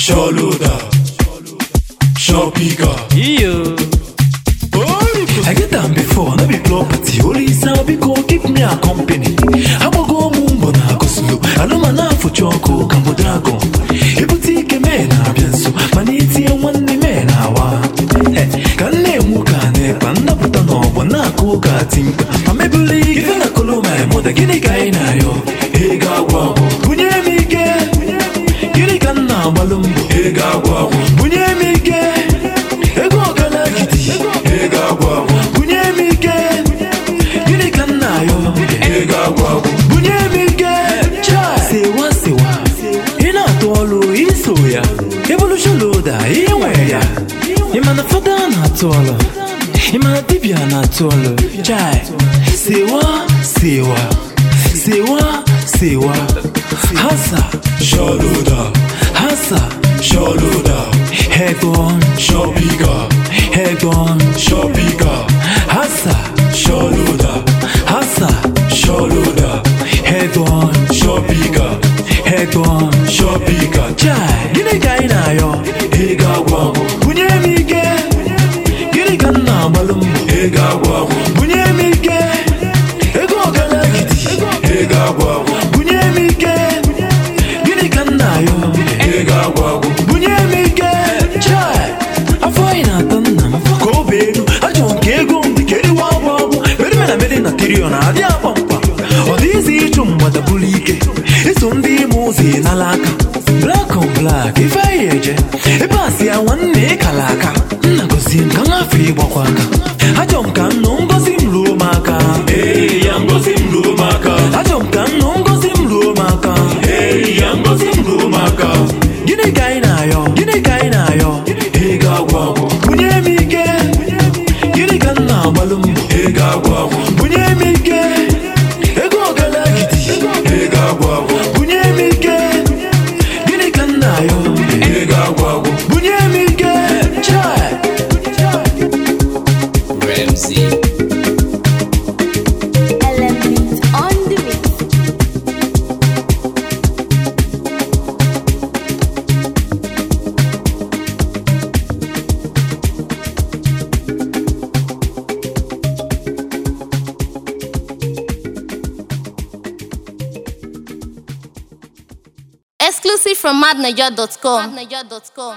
Sholuda, Shopiga. Iyo. I get am before, no be property. Only sound because keep me a company. Agbago m mbọ na agụsụlo anụmanụ afọ chọkụ ka mbụ dragon ebute ike mee na-abịa nso mana itinye nwanne mee na awa Eh, ka nne enwu ka na-ekpa nnapụta n'ọgbọ na-akụ ụka timkpa ma mebuli ife na koloma mụda gịnị ka anyị na-ayọ ego agwụ agwụ bunye m ike gịnị ka m na-agbalụ mbọ Ego agwụ agwụ, bunye m ike ego ọgana gidi ego agwụ agwụ, bunye m ike gịnị ka m na-ayọ ego agwụ agwụ. bunye m ike sewa sewa ị na-atụ ọlụ iso ya evolusholoda inwe ya ị ma na fada na-atụ ọlụ ị ma na dibịa na-atụ ọlụ chai sewa sewa sewa sewa hasa Sholuda, hasa Sholuda, head on Shopiga, head on Shopiga. hasa Sholuda, hasa Sholuda, head on Shopiga, head on Shopiga. chai gịnị ka anyị na-ayọ Ego agwụ agwụ, bunye m ike gịnị ka m na-agbalụ mbọ ego agwụ agwụ, bunye m ike ego ọgana gidi ego agwụ agwụ, bunye m ike gịnị ka m na-ayọ ego agwụ agwụ. bunye m ike chai afọ anyị na-ata nna m ka ọ bụ elu ajọ nke ego m dị ka eriwe agwụ agwụ merime na meri na tirion adị akpa mkpa ọ dịghịzi ịchụ mgbada bụrụ ike iso ndị ime ụzọ ịnala aka black on black ife anyị eje ebe a si ya nwanne ịkala aka nna gosi m ka m afọ ịgbakwa aka ajọ m ka m nụ ngozi m ruo m aka Hey, ya ngozi m ruo m aka. ajọ m ka m nụ ngozi m ruo m aka Hey, ya ngozi m ruo m aka. gịnị ka anyị na-ayọ gịnị ka anyị na-ayọ Ego agwụ agwụ, bunye m ike gịnị ka m na-agbalụ mbọ ego agwụ agwụ, bunye m ike ego ọgana gidi ego agwụ agwụ, bunye m ike gịnị ka m na-ayọ ego agwụ agwụ. bunye m ike chai Ramsey. Element on the mix. Exclusive from madniger.com.